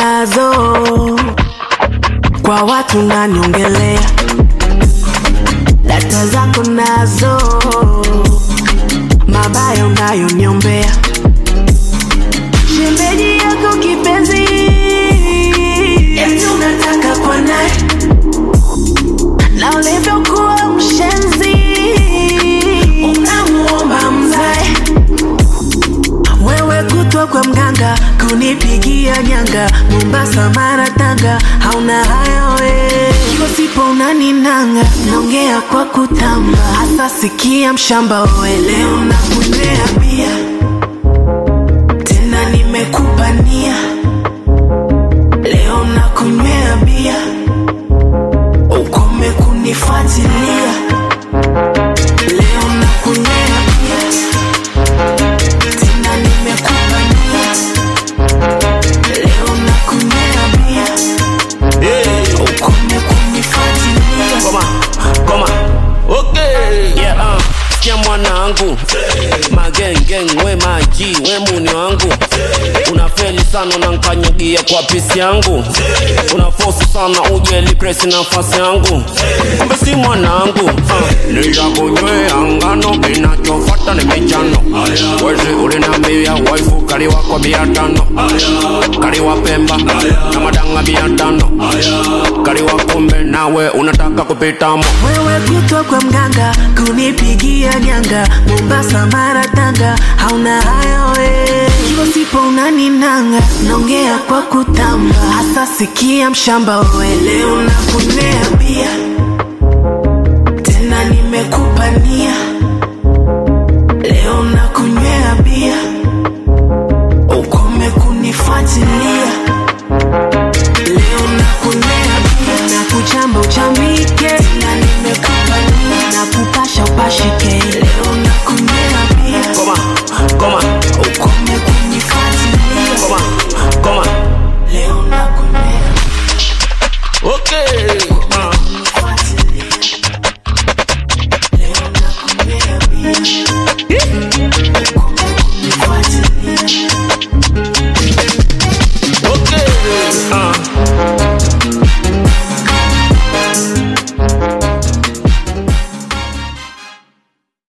nazo kwa watu naniongelea data zako nazo mabaya unayoniombea shemeji yako kipenzi eti unataka kwa naye na ulivyokuwa mshenzi unamuomba mzae wewe kutwa kwa mganga kunipigia nyanga Mombasa, Mara, Tanga, hauna haya we kiwa sipo unaninanga, naongea kwa kutamba, hasa sikia mshamba we, leo nakunywea bia tena nimekupa nia, leo nakunywea bia ukome kunifuatilia, leo nakunywea bia tena nimekupa nia, leo nakunywea bia ukome kunifuatilia. Koma, koma. Okay. Yeah, uh. Sikia mwanangu magengeng we maji we muni wangu unafeli sana unankanyagia kwa pisi yangu unafosi sana uje lipresi nafasi yangu kumbe si mwanangu uh. niliakunywea ngano kinachofata ni michano wezi ulinambia waifu kaliwa kwa bia tano kaliwa pemba na madanga bia tano kaliwa kumbe nawe unataka kupitamo wewe kutwa kwa mganga kunipigia nyanga Mombasa, Mara, Tanga, hauna haya we kiwa sipo unaninanga, naongea kwa kutamba, hasa sikia mshamba we, leo nakunywea bia tena nimekupa nia,